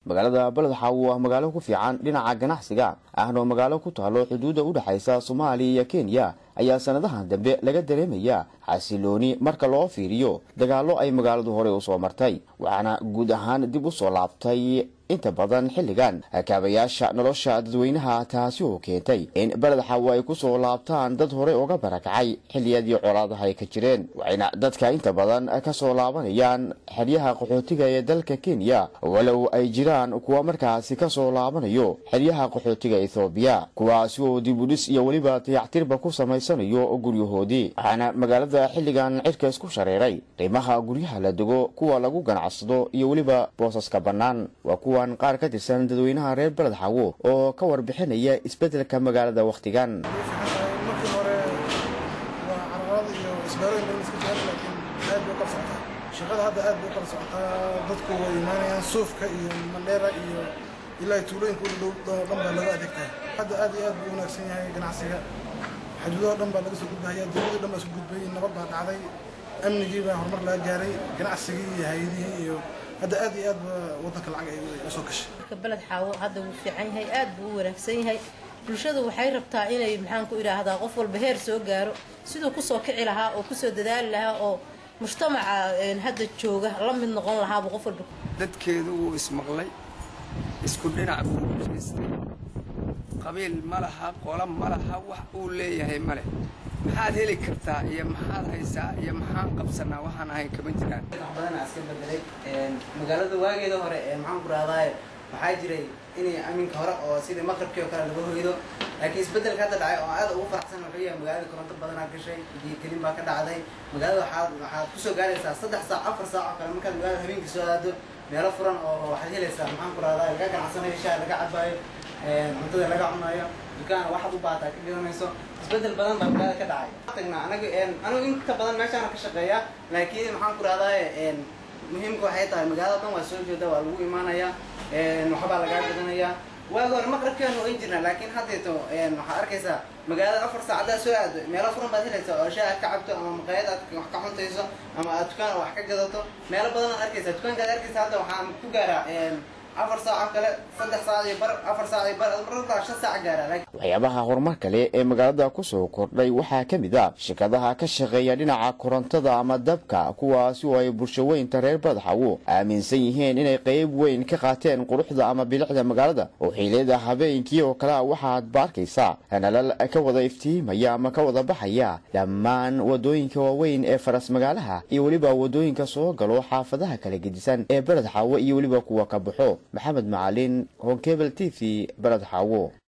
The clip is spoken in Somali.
magaalada beled xaawo ah magaalo ku fiican dhinaca ganacsiga ahna oo magaalo ku taalo xuduudda u dhexaysa soomaaliya iyo kenya ayaa sanadahan dambe laga dareemaya xasilooni marka loo fiiriyo dagaallo ay magaaladu horey usoo martay waxaana guud ahaan dib u soo laabtay inta badan xilligan kaabayaasha nolosha dadweynaha taasi oo keentay in beled xaawo ay kusoo laabtaan dad horey uga barakacay xilliyadii colaadaha ay ka jireen waxayna dadka inta badan kasoo laabanayaan xeryaha qaxootiga ee dalka kenya walow ay jiraan kuwa markaasi kasoo laabanayo xeryaha qaxootiga ethoobiya kuwaasi oo dibudhis iyo weliba dayactirba ku samaysanayo guryahoodii waxaana magaalada xilligan cirka isku shareeray qiimaha guryaha la dego kuwa lagu ganacsado iyo weliba boosaska bannaan waa kuwan qaar ka tirsan dadweynaha reer beled xaawo oo ka warbixinaya isbeddelka magaalada wakhtigan markii hore waa cararada iyo isbaarooyin badan iska jira laakiin aad bay u kala socotaa shaqada hadda aad bay u kala socotaa dadku way imaanayaan suufka iyo mandheera iyo ilaa tuulooyinka u dhow dhan baa laga adeegtaa hadda aad iyo aad buu wanaagsan yahay ganacsiga xuduudaha dhan baa laga soo gudbahaya dowladda dhan baa isku gudbay nabad baa dhacday amnigii baa horumar laga gaaray ganacsigii iyo hay-adihii iyo hadda aad iyo aad ba waddanka lacag ay usoo gashay marka beled xaawo hadda wuu fiican yahay aad buu u wanaagsan yahay bulshadu waxay rabtaa inay maxaan ku idhaahdaa qof walba heer soo gaaro siduu kusoo kici lahaa oo kusoo dadaali lahaa oo mujtamaca hadda jooga la mid noqon lahaabuu qof walba dadkeedu wuu ismaqlay isku dhinac buu jeestay qabiil ma laha qola ma laha wax uu leeyahay ma leh maxaad heli kartaa iyo maxaad haysaa iyo maxaan qabsanaa waxaan ahayn kama jiraan wax badanaa iska bedelay magaalada waageeda hore maxaan ku rahdaay waxaa jiray inay aminka hore oo sidii maqribkii oo kale laga hoydo laakiin isbedelka hadda dhacay oo aad ugu faraxsan wuxuu yahay magaalada koronto badanaa gashay diigelin baa ka dhacday magaalada waxaad waxaad kusoo gaaraysaa saddex saac afar saac oo kale markaad magaalada habeenkii soo aado meelo furan oo waxaad helaysaa maxaan ku rahdaay laga ganacsanayo shaha laga cabaayo cuntada laga cunayo dukaan waxaad u baataa ka gadanayso isbedel badan baa magaalada ka dhacay tagna anaga anigu inta badan meeshaana ka shaqeeya laakiin maxaan ku rahdaay muhiimka waxay tahay magaalada dhan waa soo jeeda waa lagu imaanayaa waxbaa lagaa gadanayaa waagi hore maqribkeenu oyn jirna laakiin haddeeto waxaad arkaysaa magaalada afar saacadaa soo aado meelo furan baad helaysaa oo shaah aad ka cabto ama maqaayad aad wax ka cuntayso ama aad dukaan wax ka gadato meelo badan aad arkaysaa dukaankaad arkaysa hadda waxaan ku gaaraa afar saaco kale saddex saac iyo bar afar saac iyo bar mararkaa shan saac gaara waxyaabaha horumar kale ee magaalada kusoo kordhay waxaa ka mid a shirkadaha ka shaqeeya dhinaca korontada ama dabka kuwaasi oo ay bulshaweynta reer beled xaawo aaminsan yihiin inay qeyb weyn ka qaateen quruxda ama bilicda magaalada oo xiliyada habeenkii oo kalea waxaad ba arkaysaa nalal ka wada iftiimaya ama ka wada baxaya dhammaan wadooyinka waaweyn ee faras magaalaha iyo weliba wadooyinka soo galo xaafadaha kala gedisan ee beled xaawo iyo weliba kuwa ka baxo maxamed macalin honkebel t v beled xaawo